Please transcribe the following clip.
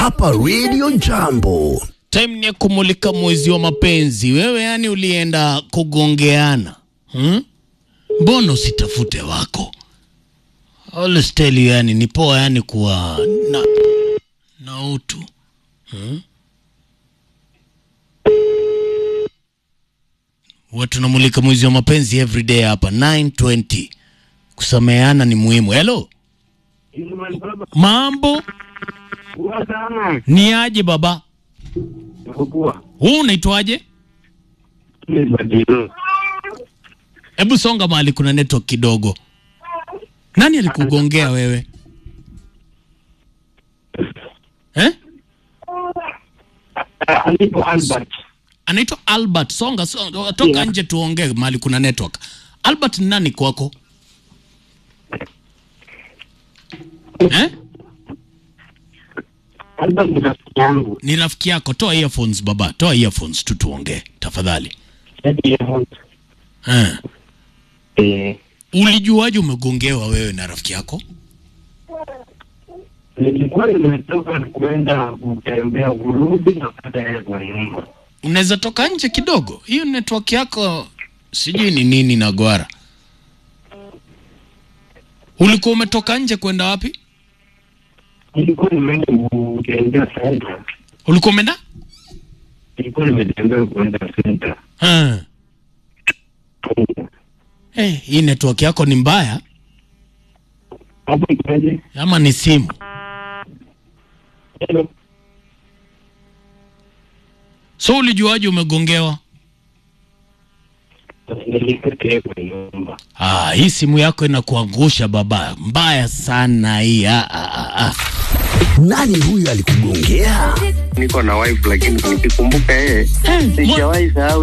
hapa Radio Jambo. Time ni ya kumulika mwezi wa mapenzi. Wewe yani ulienda kugongeana hmm? Mbona usitafute wako? Always tell you, yani ni poa yani kuwa na, na utu hmm? Huwa tunamulika mwezi wa mapenzi every day hapa 920. Kusameheana ni muhimu. Hello, mambo ni aje baba? Huu unaitwaje? Hebu songa mahali kuna network kidogo. Nani alikugongea wewe eh? Anaitwa Albert. Songa, songa toka Yeah. nje tuongee mahali kuna network. Albert ni nani kwako eh? yangu Ni rafiki yako. Toa earphones baba, toa earphones tu tuongee tafadhali eh. eh, Ulijuaje umegongewa wewe na rafiki yako? nilikuwa nimetoka kwenda kutembea kurudi na pata yeye kwa nyumba Unaweza toka nje kidogo, hiyo network yako sijui ni nini na gwara. Ulikuwa umetoka nje kwenda wapi? nilikuwa nimeenda kutembea senta Ulikuwa umeenda nilikuwa nimetembea kwenda senta Ah. Eh, hii network yako ni mbaya hapo ikaje ama ni simu? Hello. So ulijuaje umegongewa? nilipata yeye kwa nyumba Ah, hii simu yako inakuangusha baba, mbaya sana hii. Ah, ah, ah, ah. Nani huyu alikugongea? niko na wife lakini nikikumbuka yeye Eh, mwa- sijawahi sahau